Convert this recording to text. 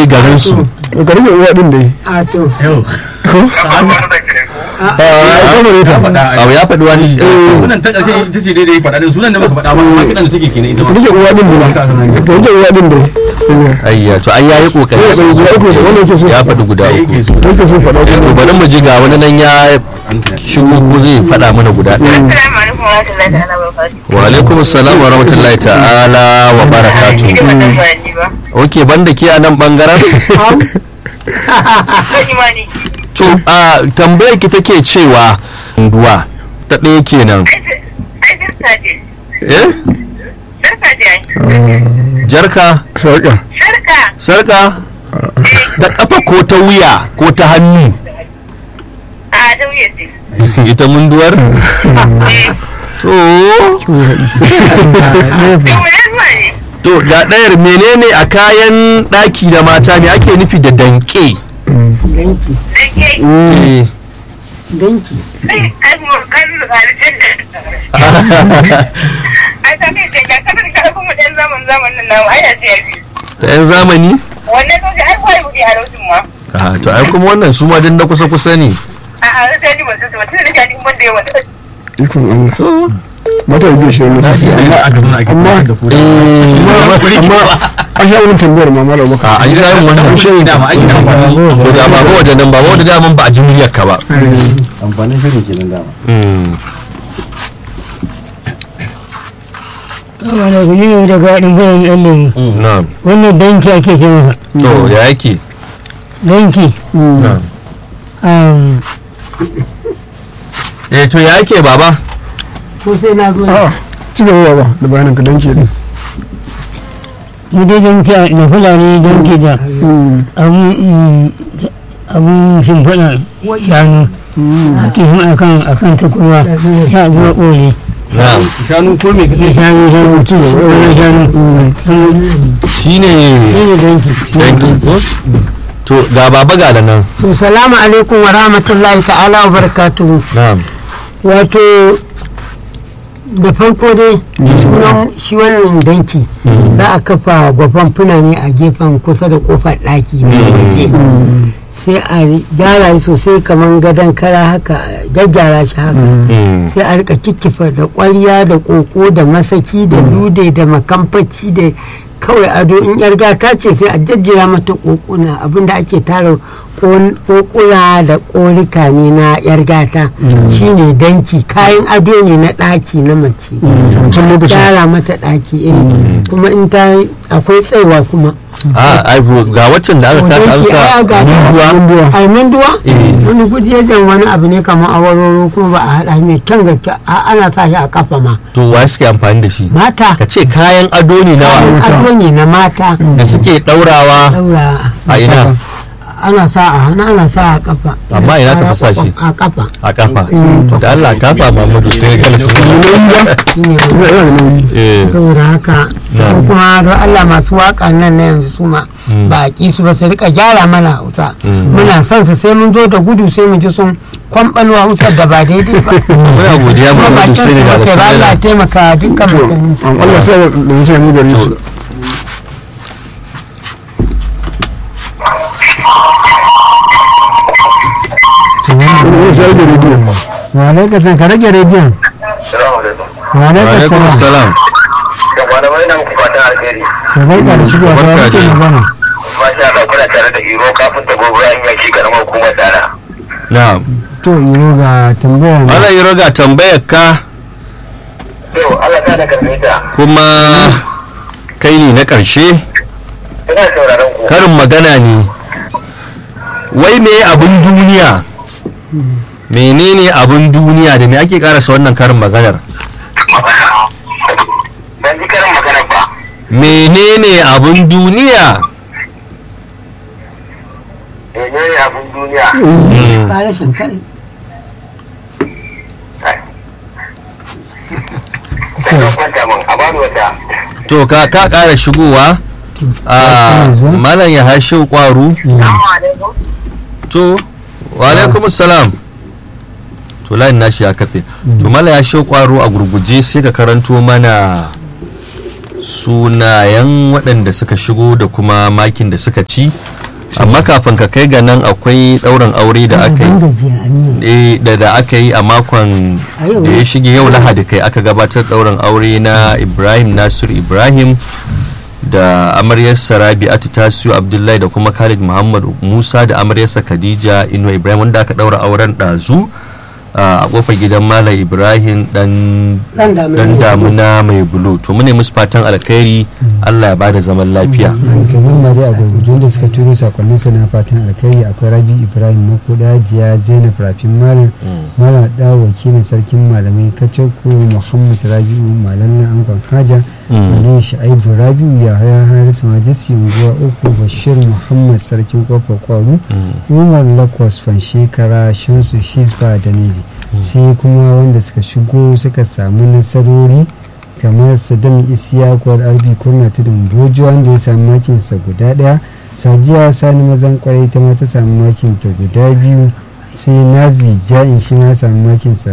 garin su garin da uwa din dai a to yau ko a ai kuma ne ta abu ya faɗi wani sunan ta ƙarshe ita ce daidai faɗa din sunan da baka faɗa ba amma kiɗan da take kenan ita ma rike uwa din dai garin da uwa din dai ayya to ai yayi kokari ya faɗi guda uku wanda yake so ya faɗi guda uku yake so faɗa Eh, to bari mu ji ga wani nan ya shigo ko zai faɗa mana guda ɗaya Assalamu alaikum wa rahmatullahi ta'ala wa barakatuh. wa alaikum assalam wa rahmatullahi ta'ala wa barakatuh Ni da wannan bayani ba. oke banda ke a nan bangaren Kan imani. to a tambayar ki take cewa duwa ta ɗaya kenan Ai sarka ce. eh Sarka ce ai. jarka sarƙa Sarka. sarka ta kafa ko ta wuya ko ta hannu A dauye ce. ita munduwar Eh. to Yau ne zuwa ne. to ga ɗayar menene a kayan ɗaki da mata ne ake nufi da danke danki Sai ke. Eh. danki Ai ai mu kan halittar da. Ai ta kai ce ga kamar ka kuma ɗan zaman zamanin nan ai ya ce ya fi. da 'yan zamani Wannan kawai ai kwai buɗe a lokacin ma. Ah, to ai kuma wannan su ma dan na kusa kusa ne A'a sai ni ban san ba tun da jadi mun da yawa. ikon Allah mata biyu shi ne amma a gaban ake amma da ku amma an sha wani tambayar ma mala baka a an sha yin wannan shi da ma ake da to da baba waje nan baba waje daman ba a ji muryar ka ba amfanin shirin kenan dama Mm. wanda guji ne daga haɗin gudun ɗan lemu na'am wannan danki ake ce masa to ya yake danki na'am um, eh to ya yake baba ko sai na zo a ci gaba ba da bayanin ka danke din mu dai danki a na fulani danki da abun mm, abun shimfiɗa shanu ake yin akan akan takurwa ya zuwa ƙoli na'am shanu ko me kace shanu shanu ci gaba ƙoli shanu shine shi ne danki danki ko to ga baba ga da nan to salamu alaikum wa rahmatullahi ta'ala wa barakatuhu na'am wato da farko dai sunan shi wannan danki za a kafa gwafan fulani a gefen kusa da kofar ɗaki na waje sai a gyara shi sosai kamar gadon kara haka a gyaggyara shi haka Mm. sai a rika kikkifa da ƙwarya da ƙoƙo da masaki da lude da makamfaci da kawai ado in yar gata ce sai a jajjera mata ƙoƙuna abinda ake tara ƙoƙuna da ƙorika ne na yar gata shine danki kayan ado ne na ɗaki na mace wancan lokacin gyara mata ɗaki eh kuma in ta akwai tsaiwa kuma a ai ga waccan da aka taka an danki ai sa ga munduwa ai manduwa Eh. wani gujejen wani abu ne kamar awaroro kuma ba a haɗa mai kyan gaske a- ana sa shi a kafa ma to wa suke amfani da shi mata ka ce kayan ado ne nawa ado ne na mata da suke daurawa daura a ina ana sa a hannu ana sa a kafa Amma ina ka fi sa shi? a kafa a kafa da Allah ta fa Muhammadu sai ga su shine yana da nauyi eh saboda haka Na. ko kuma don Allah masu waka nan na yanzu su ma Mm. ba a ƙi su ba su rika gyara mana hausa Mm. muna son su sai mun zo da gudu sai mu ji sun kwamɓalo hausar da ba daidai ba muna godiya kuma Muhammadu bakin sai su ga ba su kai ba Allah ya taimaka dukkan to musulmi an Allah sai da mutum ne gare su wani sai da rediyo wa alaika san ka rage rediyon Assalamu alaikum. wa alaika alaikum salam salam Da malamai na muku fatan alheri. to barka da shigowa ta Barka wace dai. magana Masha Allah kuna tare da Iro kafin ta gobe an yaki karamar hukumar dana. na'am to iro ga tambaya ne Allah ya raga tambayar ka To Allah ta da karbe ta. kuma kai ne na ƙarshe Ina sauraron ku. karin magana ne wai me abin duniya menene abin duniya da me ake karasa wannan karin maganar Ban ji karin magana ba. menene abin duniya Menene abin duniya? Mm. ba rashin kare Sai ka kwanta min a bani wata. to ka ka ƙara shigowa a malam ya hashe kwaru Assalamu alaikum. to wa alaikum salam to layin nashi ya katse to malam ya hashe kwaro a gurguje sai ka karanto mana sunayen waɗanda suka shigo da kuma makin da suka ci amma kafin ka kai ga nan akwai ɗaurin aure da aka yi Ban gajiya an yi eh, da da aka yi a makon A yau. da ya shige yau lahadi kai aka gabatar ɗaurin aure na ibrahim nasir ibrahim da amaryarsa rabi'atu tasiu abdullahi da kuma khalid muhammad musa da amaryarsa khadija ino ibrahim wanda aka ɗaura auren ɗazu a kofar gidan malam ibrahim dan Dan damuna dan mai damuna mai bulu to mune musu fatan alkhairi allah ya bada zaman lafiya kamar ma dai a gurgujun da suka turo sakonnin sa na fatan alkhairi akwai rabi ibrahim makoda jiya zainab rafin malam malam da wakilin sarkin malamai kacako muhammad rabi'u malam na angon haja aliyu sha'ibu rabi'u ya haya harisu majisi unguwa uku bashir muhammad sarkin kofar kwaru umar lakwas shekara shamsu hisba da neji sai kuma wanda suka shigo suka samu nasarori kamar saddam isiyaku arbi kurna tudun bojo wanda ya samu makinsa guda daya sadiya sani mazan kwarai ta ma ta samu makinta guda biyu sai nazi ja'in shi ma ya samu makinsa